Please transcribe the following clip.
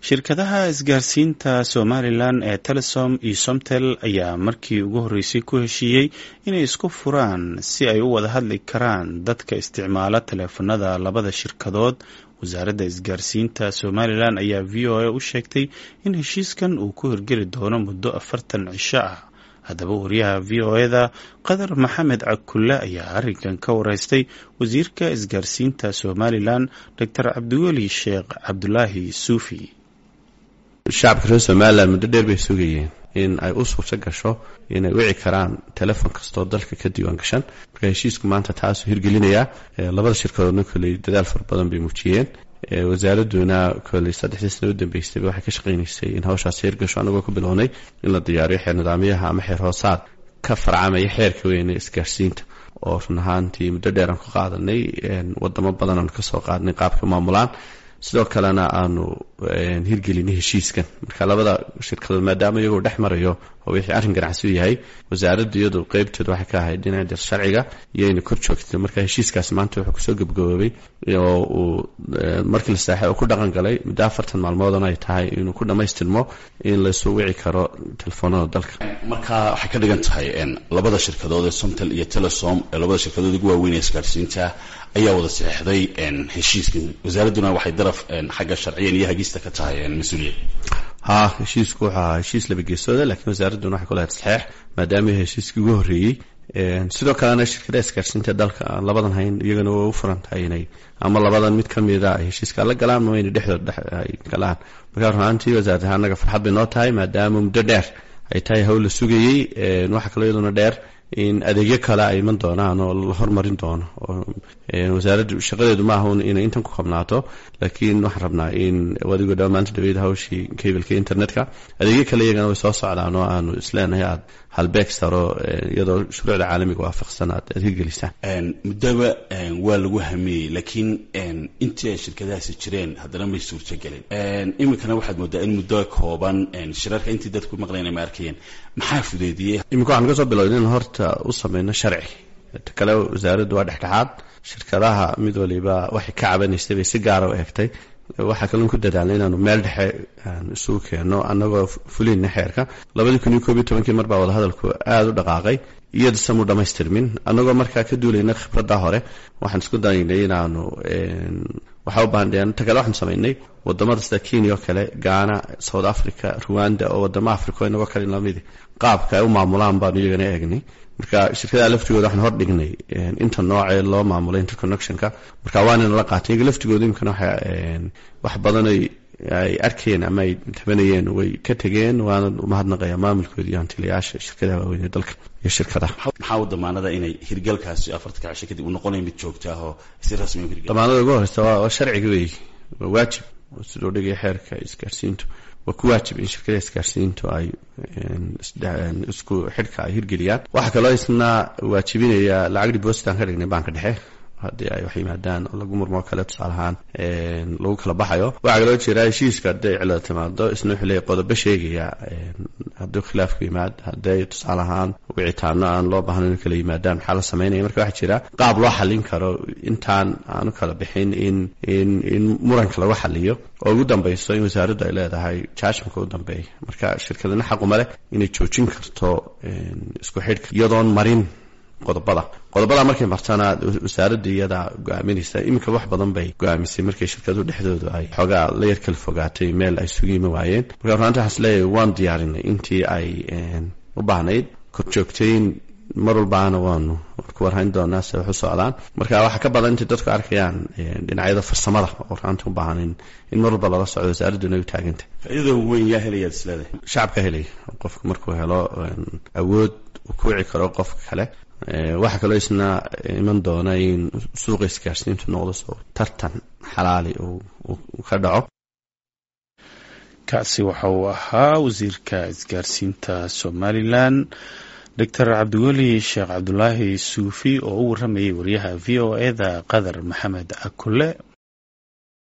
shirkadaha isgaarsiinta somalilan ee telesom iyo somtel ayaa markii ugu horreysay ku heshiiyey inay isku furaan si ay u wada hadli karaan dadka isticmaala taleefanada labada shirkadood wasaaradda isgaarsiinta somalilan ayaa v o a u sheegtay in heshiiskan uu ku hirgeli doono muddo afartan cisho ah haddaba wariyaha v o eda qadar maxamed cakulle ayaa arrinkan ka wareystay wasiirka isgaarsiinta somalilan doctor cabdiweli sheekh cabdulaahi suufi shacabka reer somalilan muddo dheer bay sugayeen in ay u suurto gasho inay wici karaan telefon kastoo dalka ka diiwaan gashan marka heshiisku maanta taasuu hirgelinayaa labada shirkadoodna koley dadaal fara badan bay muujiyeen wasaaraduna koley saddexdii sana u dambeystayba waxay ka shaqaynaysay in hawshaas hirgasho anagoo ku bilownay in la diyaariyo xeer nidaamyaha ama xeer hoosaad ka farcamaya xeerka weyne isgaarsiinta oo run ahaantii muddo dheer aan ku qaadanay wadamo badan aan kasoo qaadnay qaabka maamulaan sidoo kalena aanu hirgelinay heshiiskan marka labada shirkadood maadaama iyagoo dhex marayo oo wixii arrin ganacsi u yahay wasaaraddu iyadu qeybteedu waxay ka ahayd dhinaca dir sharciga iyoyna kor joogtay marka heshiiskaasi maanta wuxuu kusoo gebgaboobay oo uu markii la saaxay oo ku dhaqan galay muddo afartan maalmoodana ay tahay inuu ku dhammaystirmo in laysu wici karo telefoonada dalka marka waxay ka dhigan tahay labada shirkadood ee somtel iyo telesom ee labada shirkadood ugu waaweyn ee isgaarsiinta ayaa wada saxeixday heshiiskan wasaaradduna waxay daraf xagga sharciyan iyo hagista ka tahay mas-uuliyad ha heshiisku wuxuu ahaa heshiis laba geesooda lakiin wasaaradduna waxay ku lahayd saxeex maadaama heshiiskii ugu horreeyey sidoo kalena shirkadaha isgaarsiinta dalka aan labadan hayn iyagana waa u furan tahay inay ama labadan mid ka mida ay heshiiska la galaan ama inay dhexdood dhex ay galaan marka runaantii wasaaradda ahaan annaga farxad bay noo tahay maadaama muddo dheer ay tahay hawl la sugayey waxaa kaloo iyaduna dheer in adeegyo kale ay iman doonaan oo la hormarin doono wasaaraddu shaqadeedu ma aha inay intan ku kabnaato laakiin waxaan rabnaa in adigoo dha maanta dhaweyd hawshii kablka internetka adeegyo kale iyagana way soo socdaan oo aanu isleenahay aad halbeeg saro iyadoo shuruucda caalamiga waafaqsan aad aad hirgelisaan muddaba waa lagu hamiyey laakiin intii ay shirkadahaasi jireen haddana may suurtagelin iminkana waxaad moodaa in muddo kooban shirarka intii dadku maqlayna ma arkayeen maxaa fudeediyey iminka waxaan kasoo bilowna in horta u sameyno sharci ta kale wasaaraddu waa dhexdhexaad shirkadaha mid waliba waxay ka cabanaysay bay si gaara u eegtay waxaa kaloon ku dadaalnay inaanu meel dhexe isugu keenno annagoo fulinna xeerka labadii kun iyo koob iyo tobankii mar baa wadahadalku aada u dhaqaaqay iyada samuu dhammaystirmin annagoo markaa ka duulayna khibradda hore waxaan isku daynay inaanu waxaa u baandheen ta kale waxaan samaynay wadamada sida kenya oo kale ghana south africa ruwanda oo wadamo africa oo inagoo kale lamidi qaabka ay u maamulaan baanu iyagana eegnay marka shirkadaha laftigooda waxaan hor dhignay inta noocee loo maamulay interconnectionka marka waanina la qaatay iyaga laftigooda imkana waxa wax badan ay ay arkeen ama ay tabanayeen way ka tegeen waana umahadnaqaya maamulkooda iyo hantilayaasha shirkadaha waaweyn ee dalka iyo shirkadaha maxaa u damaanada inay hirgalkaasi afartanka cisho kadib uu noqonayo mid joogta ah oo si rasmi u hirgal damaanada ugu horeysa waa waa sharciga weeye waa waajib sidoo dhigaya xeerka isgaarsiintu waa ku waajib in shirkadaha isgaarsiintu ay isku xidhka ay hirgeliyaan waxaa kaloo isna waajibinaya lacag depositan ka dhignay banka dhexe haddii ay wax yimaadaan oo lagu murmoo kale tusaale ahaan lagu kala baxayo waxaa kaloo jira heshiiska hadday cilada timaado isna wuxuu leeyahy qodobo sheegaya hadduu khilaafku yimaad hadday tusaale ahaan wicitaano aan loo baahnayn in kala yimaadaan maxaa la sameynaya marka waxaa jira qaab loo xallin karo intaan aanu kala bixin in in in muranka lagu xaliyo oo ugu dambeyso in wasaaraddu ay leedahay jaajimka u dambeeya marka shirkadana xaquma leh inay joojin karto isku xidhka iyadoon marin qodobada qodobada markay martana wasaaradda iyada go-aaminaysa iminka wax badan bay go-aamisay markay shirkaduhu dhexdoodu ay xoogaa la yar kala fogaatay meel ay sugiima waayeen marka runaanta waxaan isleeyahay waan diyaarinay intii ay u baahnayd korjoogtayn mar walbaana waanu ku warhayn doonaa se wax u socdaan marka waxaa ka badan intay dadku arkayaan dhinacyada farsamada oo runaanta u baahan in mar walba lala socdo wasaaradduna ay u taagantay faaidada weyn yaa helayaad isleedahay shacabka helaya qofku markuu helo awood uu ku wici karo qofka kale waxaa kaloo isna iman doona in suuqa isgaarsiintu noqdo soo tartan xalaali uu ka dhaco kaasi waxa uu ahaa wasiirka isgaarsiinta somalilan doctor cabdiweli sheekh cabdulaahi suufi oo u waramayay wariyaha v o eda qadar maxamed akule